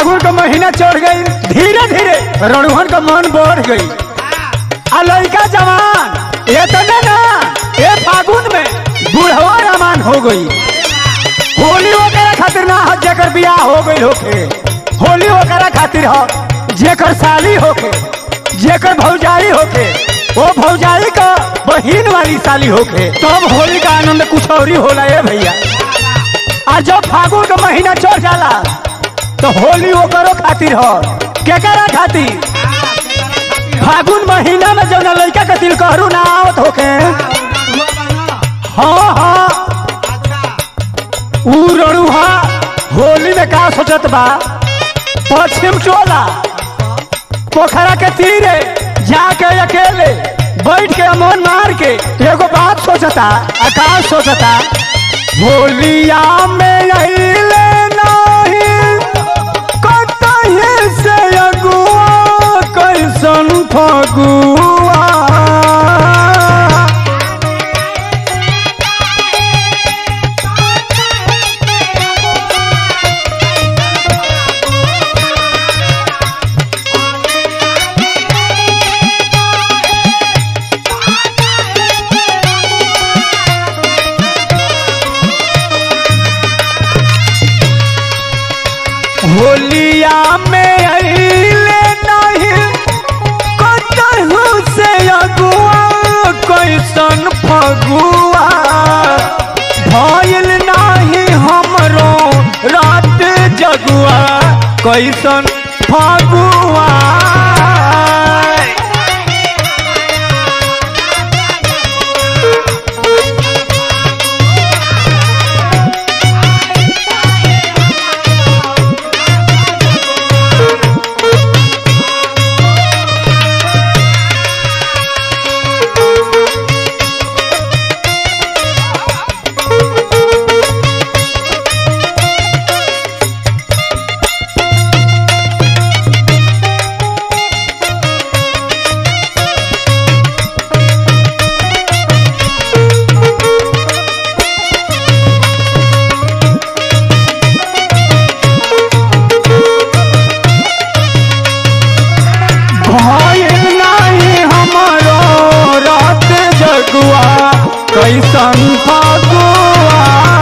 फागुन का महीना चढ़ गई धीरे धीरे रणुहन का मन बढ़ गई आ लड़का जवान ये तो नहीं ना ये फागुन में बुढ़वा रमान हो गई होली वगैरह खातिर ना हो जेकर बियाह हो गई होके होली वगैरह खातिर हो जेकर साली होके जेकर भौजाई होके वो भौजाई का बहिन वाली साली होके तब होली का आनंद कुछ और ही होला ये भैया आ जब फागुन का महीना चढ़ जाला तो होली ओकरो खातिर हो केकरा खातिर फागुन महीना में जब लड़का का दिल कहरू ना आवत होके हाँ हाँ ऊ रड़ुहा होली में का सोचत बा पश्चिम चोला पोखरा के तीरे जाके अकेले बैठ के अमन मार के एगो बात सोचता आकाश सोचता होलिया में अइले नहीं कतही से अगुआ कैसन फगुआ होलिया में अइले नहीं कतहु से अगुआ कैसन फगुआ भइल नाही हमरो रात जगुआ कैसन फगुआ भइल नाही हमरो रात जगुआ कैसन फगुआ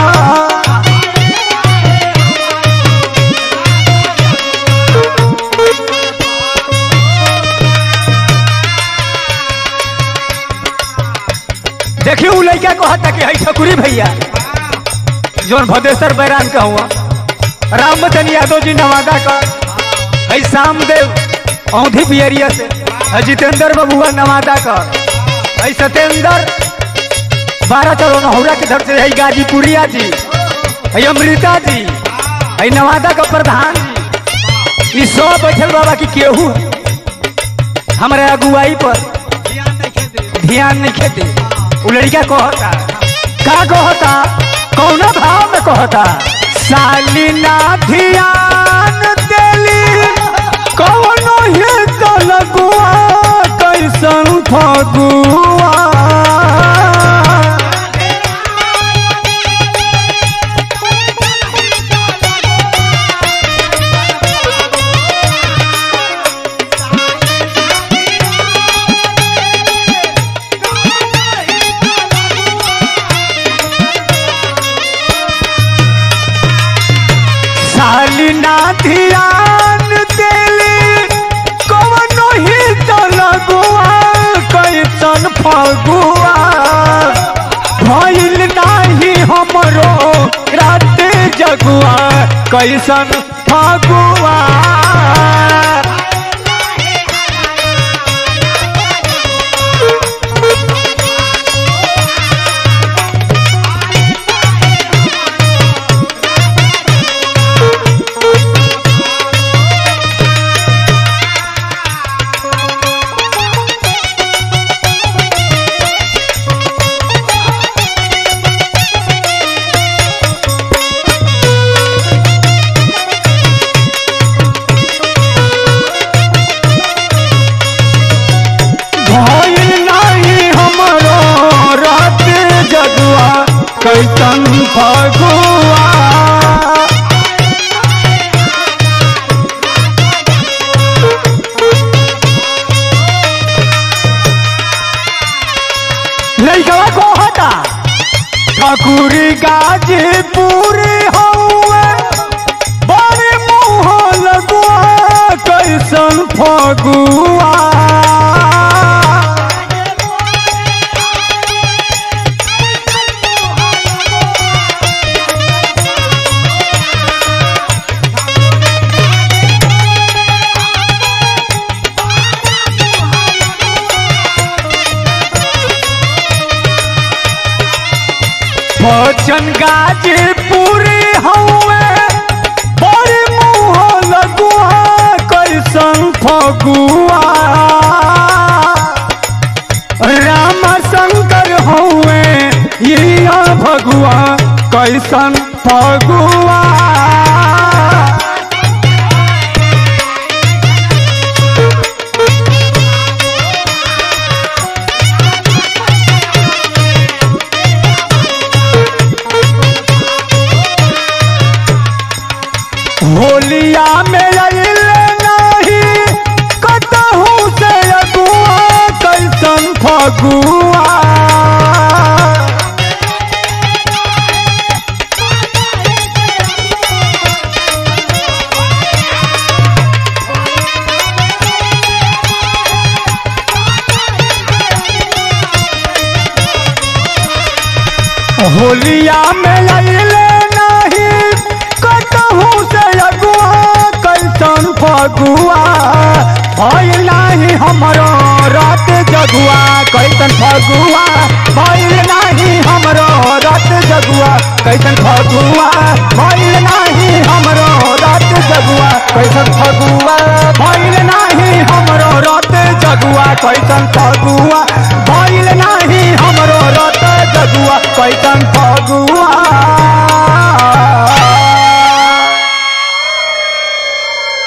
देखिए उ लड़का कहता कि हई ठकुरी भैया जोन भदेश्वर बैरान का हुआ रामवचन यादव जी नवादा का हई श्यामदेव औंधी पियरिया से हई जितेंद्र बबुआ नवादा का हई सत्येंद्र बारह चलो नहुरा के धर से हई गाजीपुरिया जी हई अमृता जी हई नवादा का प्रधान जी ई सब बैठल बाबा की केहू है। हमारे अगुवाई पर ध्यान नहीं खेती उ लड़का कहता का कहता कौना भाव में कहता साली ना ध्यान देली कौनो ही तो लगुआ कैसन फगुआ साली ना ध्यान देली कौनो ही तो लगुआ कैसन फगुआ भइल नाही हमरो रात जगुआ कैसन फगुआ ठाकुरी गाजीपुर हौवे बड़े मुँह लगुआ कैसन फगुआ बचन गाजीपुर हौवे बड़े मुँह लगुआ कैसन फगुआ राम शंकर हौवे ये भगुआ कैसन फगुआ होलिया में अइले नाही कतहू से अगुआ कैसन फगुआ होलिया में अइले नाही कतहू से अगुआ कैसन फगुआ भइल नाही हमरो रात जगुआ कैसन फगुआ भइल नाही हमरो रात जगुआ कैसन फगुआ भइल नाही हमरो रात जगुआ कैसन फगुआ भइल नाही हमरो रात जगुआ कैसन फगुआ भइल नाही हमरो रात जगुआ कैसन फगुआ